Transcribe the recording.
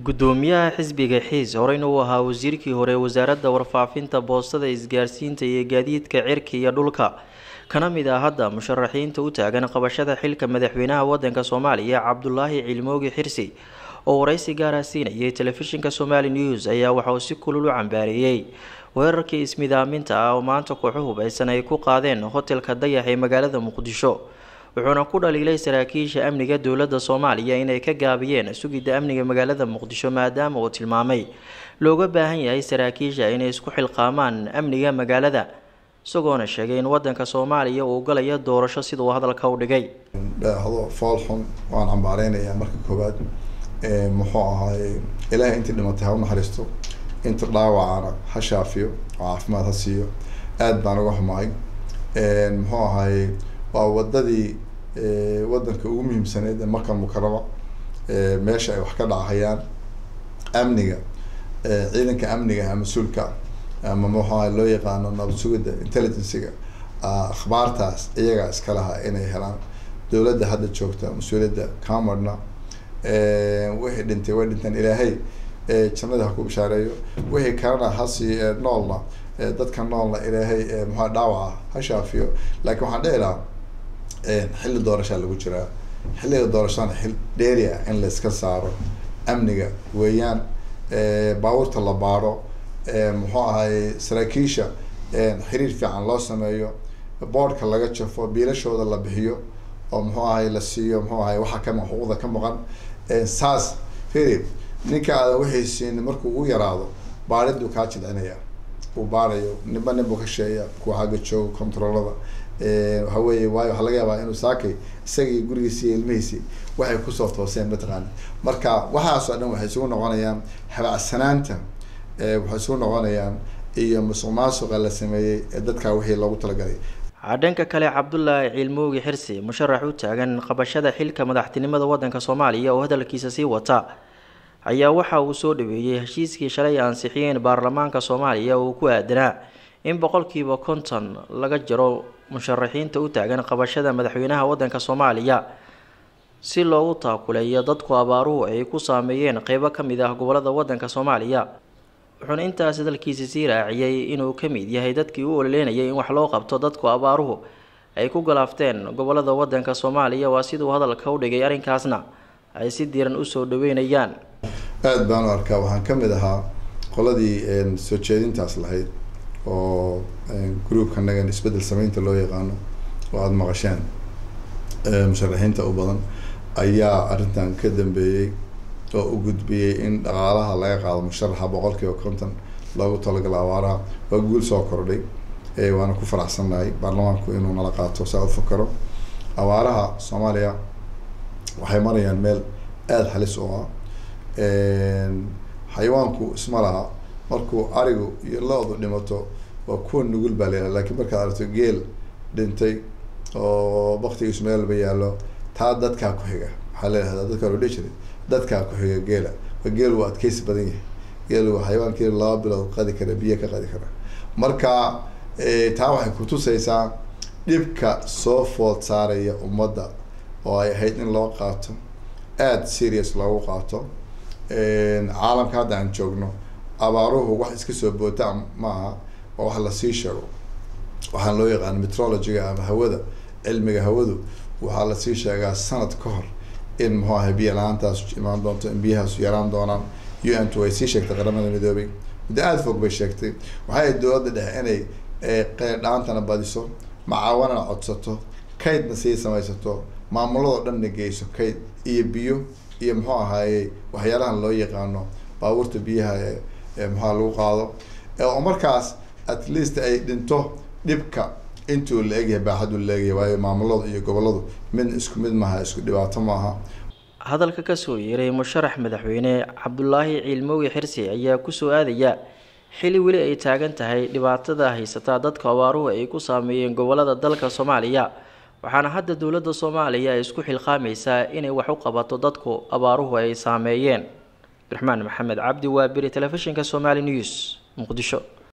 gudoomiyaha xisbiga xiis horeyna uu ahaa wasiirkii hore wasaaradda warfaafinta boostada isgaarsiinta iyo gaadiidka cirka iyo dhulka kana mid ah hadda musharaxiinta u taagan qabashada xilka madaxweynaha wadanka soomaaliya cabdulaahi cilmoogi xirsi oo waraysi gaara siinayay telefishinka somali news ayaa waxauu si kulul u cambaareeyey weerarkii ismidaaminta ah oo maanta kooxo hubaysan ay ku qaadeen hotelka dayax ee magaalada muqdisho wuxuuna ku dhaliilay saraakiisha amniga dowladda soomaaliya inay ka gaabiyeen sugidda amniga magaalada muqdisho maadaama uu tilmaamay looga baahan yahay saraakiisha inay isku xilqaamaan amniga magaalada isagoona sheegay in wadanka soomaaliya uu galayo doorasho siduu hadalka u dhigay dhaahdo fool xun waan cambaareynaya marka koowaad muxuu ahaay ilaahay intii dhimatay ha u naxariisto inta dhaawacana ha shaafiyo oo caafimaad ha siiyo aad baan uga xumahay muxuu ahaay waa wadadii wadanka ugu muhiimsaneyd ee markan mukarama meesha ay wax ka dhacahayaan amniga ciidanka amniga ah mas-uulka ama muxuaha loo yaqaano nabad sugidda intelligenciga akhbaartaas iyagaa iska lahaa inay helaan dowladda hadda joogta mas-uuliyadda camerna wixii dhintay way dhinteen ilaahay jannada ha ku bishaareeyo wixii kalena hasii noolna dadka noolna ilaahay muxua dhaawaca ha shaafiyo laakiin waxaan dhihi lahaa xilli doorashaa lagu jiraa xilliga doorashadana xil dheeri ah in la iska saaro amniga weeyaan baabuurta la baaro muxuu ahay saraakiisha xiriir fiican loo sameeyo boordka laga jafo biilashooda la bixiyo oo muxuu ahay la siiyo muxuu ahay waxa ka xuquuqda ka maqan saas firi ninka aadan wixii siin markuu ugu yaraado baaridu kaa jilcinaya uu baarayo ninba nin buu ka sheeya kuwa xagga jooga controlada waxa weeye waayo waxaa laga yaabaa inuu saakay isagii gurigiisi iyo ilmihiisi waxay kusoo tooseen mataqaana marka waxaasoo dhan waxay isugu noqonayaan habacsanaanta waxay isugu noqonayaan iyo musuq maasuqa la sameeyey ee dadkaa wixii loogu talagalay dhanka kale cabdulaahi ciilmoogi xirsi musharax u taagan qabashada xilka madaxtinimada wadanka soomaaliya oo hadalkiisa sii wata ayaa waxa uu soo dhaweeyey heshiiskii shalay ansixiyeen baarlamaanka soomaaliya uu ku aadanaa in boqolkiiba konton laga jaro musharaxiinta u taagan qabashada madaxweynaha wadanka soomaaliya si loogu taakuleeyo dadku abaaruhu ay ku saameeyeen qeybo ka mid ah gobolada wadanka soomaaliya wuxuuna intaas hadalkiisa sii raaciyey inuu ka mid yahay dadkii u ololeynayay in wax loo qabto dadku abaaruhu ay ku galaafteen gobolada wadanka soomaaliya waa siduu hadalka u dhigay arrinkaasna ay si diiran usoo dhaweynayaan aada baan u arkaa waxaan ka mid ahaa qoladii soo jeedintaas lahayd oo groupka nagan isbeddel sameynta loo yaqaano oo aada maqasheen musharaxiinta u badan ayaa arrintan ka dambeeyey oo u gudbiyey in dhaqaalaha laga qaado musharaxa boqol kiiba konton loogu talagalo abaaraha waa guul soo kordhay waana ku faraxsannahay baarlamaanku inuu nala qaato saa u fakaro abaaraha soomaaliya waxay marayaan meel aada halis u ah xayawaanku isma laha markuu arigu iyo lo-du dhimato waa kuwa nugul baa layaha lakiin markaad aragto geel dhintay oo baktigiisu meel walba yaallo taa dadkaa ku xiga waxaa layihahdaa dadkaa loo dhihi jiray dadkaa ku xiga geela geel waa adkeysi badan yahay geel waa xayawaankii laba bilood qadi kara biyo ka qadi kara marka taa waxay kutusaysaa dhibka soo food saaraya ummadda oo ay ahayd in loo qaato aada serious loogu qaato caalamka hadda aan joogno abaaruhu wax iska soo boota maaha oo wax lasii sheego waxaan loo yaqaana metrologyga ama hawada cilmiga hawadu waxaa lasii sheegaa sanad ka hor in muxuu ahay biyo la-aantaas imaan doonto in biyahaasu yaraan doonaan u n t way sii sheegtay qaramada midoobay muddo aada fog bay sheegtay waxay ahayd dowladda dhexe inay qeydhaantana badiso macaawanana codsato kaydna sii samaysato maamuladoo dhanna geyso kayd iyo biyo iyo muxuu ahaaye waxyaalahan loo yaqaano baabuurta biyaha ee muxua lagu qaado oo markaas at least ay dhinto dhibka intuu la egyahay baaxaduu la egyahay waayo maamuladu iyo goboladu mid isku mid maaha isku dhibaato maaha hadalka kasoo yeeray musharax madaxweyne cabdulaahi ciilmoogi xirsi ayaa kusoo aadaya xili weli ay taagan tahay dhibaatada haysataa dadka abaaruhu ay ku saameeyeen gobolada dalka soomaaliya waxaana hadda dowladda soomaaliya ay isku xilqaamaysaa inay wax u qabato dadku abaaruhu ay saameeyeen abdiraxmaan maxamed cabdi waa beri telefishinka somali news muqdisho